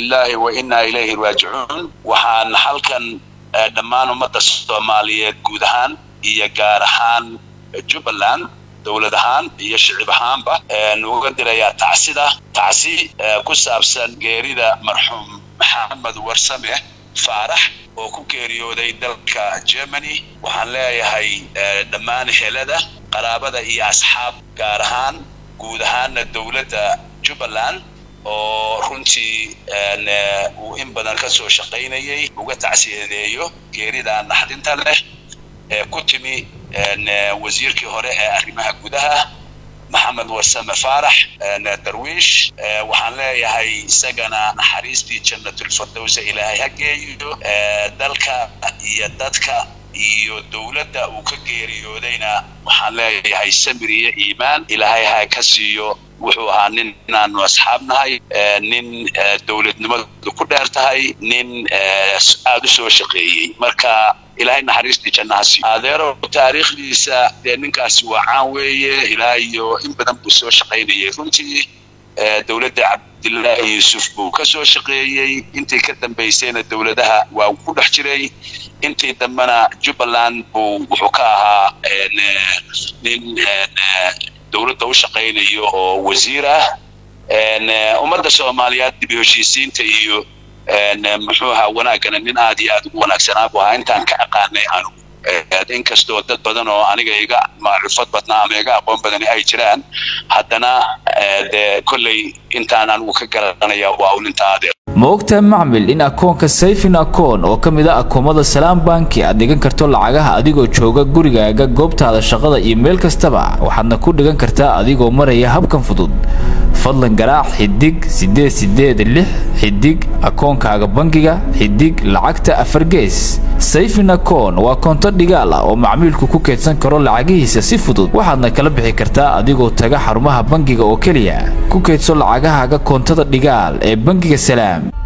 lilahi wa innaa ilayhi raajicuun waxaan halkan dhammaan ummadda soomaaliyeed guud ahaan iyo gaar ahaan jubbaland dowlad ahaan iyo shicib ahaanba uga dirayaa tacsida tacsi ku saabsan geerida marxuum maxamed warsame faarax oo ku geeriyooday dalka germany waxaan leeyahay dhammaan helada qaraabada iyo asxaab gaar ahaan guud ahaanna dowladda jubbaland oo runtii uu in badan ka soo shaqaynayay uga tacsiyadeeyo geerida naxdinta leh ee ku timi wasiirkii hore ee arrimaha gudaha maxamed warsame faarax darwiish waxaan leeyahay isagana naxariistii jannatulfirdowsa ilaahay ha geeyo dalka iyo dadka iyo dowladda uu ka geeriyoodayna waxaan leeyahay samir iyo iimaan ilaahay ha ka siiyo wuxuu ahaa nin inaanu asxaab nahay nin dowladnimadu ku dheer tahay nin aada u soo shaqeeyey marka ilaahay naxariistii jannaha siiyo adeero taariikhdiisa dee ninkaasi waa caan weeye ilaa iyo in badan buu soo shaqaynayay runtii dowladda cabdillaahi yuusuf buu ka soo shaqeeyey intii ka dambaysayna dowladaha waa ku dhex jiray intii dambena jubbaland buu wuxuu ka ahaa nin dowladda u shaqaynayo oo wasiir ah ummadda soomaaliyeed dib u heshiisiinta iyo muxuu ahaa wanaaggana nin aad iyo aad ugu wanaagsanaa buu ahaa intaan ka aqaanay anugu inkastoo dad badan oo aniga iga macrifad badnaa ama iga aqoon badani ay jiraan haddana dee kolley intaan anigu ka garanaya waa uu ninta adeer ma ogtahay macmil in akoonka sayfin akoon oo ka mid a akoomada salaam banki aad dhigan karto lacagaha adigoo jooga gurigaaga goobtaada shaqada iyo meel kastaba waxaadna ku dhigan kartaa adigoo maraya habkan fudud fadlan garaac xidig siddeed siddeed lix xidig akoonkaaga bangiga xidig lacagta afar gees sayfin akoon waa koonto dhigaal ah oo macmiilku ku keedsan karo lacagihiisa si fudud waxaadna kala bixi kartaa adigoo taga xarumaha bangiga oo keliya ku keedso lacagahaaga koontada dhigaal ee bangiga salaam